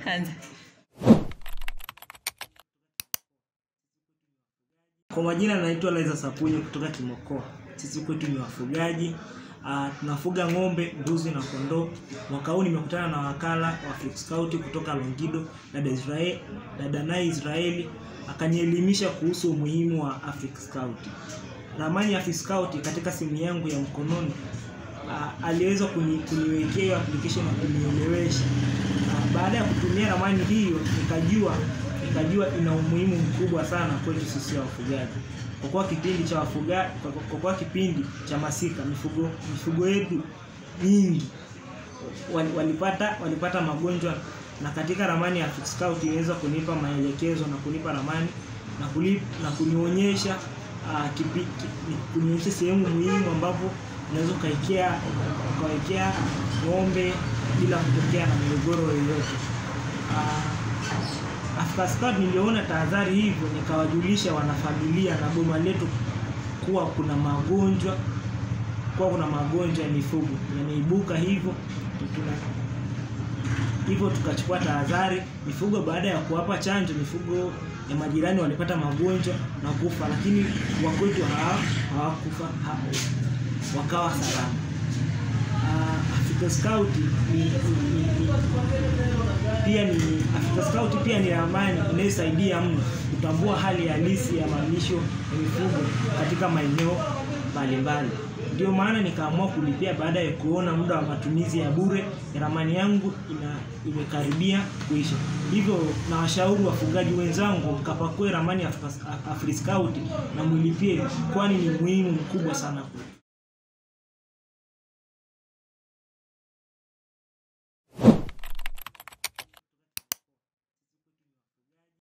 Anza. Kwa majina naitwa Laiza Sapunyi kutoka Kimokoa. Sisi kwetu ni wafugaji. Uh, tunafuga ng'ombe, mbuzi na kondoo. Mwaka huu nimekutana na wakala wa Africa Scout kutoka Longido, dada Israel, dada naye Israeli akanielimisha kuhusu umuhimu wa Africa Scout. Ramani ya Africa Scout katika simu yangu ya mkononi uh, aliweza kuni, kuniwekea hiyo application na kunielewesha. Uh, baada ya kutumia ramani hiyo nikajua nikajua ina umuhimu mkubwa sana kwetu sisi wafugaji. Kwa kuwa kipindi cha wafuga, kwa kwa kuwa kipindi cha masika mifugo mifugo yetu nyingi wal- walipata walipata magonjwa, na katika ramani ya Africa Scout iliweza kunipa maelekezo na kunipa ramani na, kuli, na kunionyesha uh, kipi, ki, kunionyesha sehemu muhimu ambapo unaweza ukaekea ukawekea ng'ombe bila kutokea na migogoro yoyote. Uh, Africa Scout niliona tahadhari hivyo, nikawajulisha wanafamilia na boma letu kuwa kuna magonjwa kuwa kuna magonjwa ya mifugo yameibuka, hivyo tuna hivyo tukachukua tahadhari. Mifugo baada ya kuwapa chanjo, mifugo ya majirani walipata magonjwa na kufa, lakini wakwetu hawa- hawakufa, ha, wakawa salama. Uh, Africa Scout ni, ni, ni, ni, pia ni Africa Scout pia ni ramani inayosaidia mno kutambua hali halisi ya malisho ya mifugo katika maeneo mbalimbali. Ndio maana nikaamua kulipia baada ya kuona muda wa matumizi ya bure ya ramani yangu ina imekaribia kuisha. Hivyo na washauri wafugaji wenzangu kapakue ramani ya Africa Africa Scout na mwilipie, kwani ni muhimu mkubwa sana kwetu.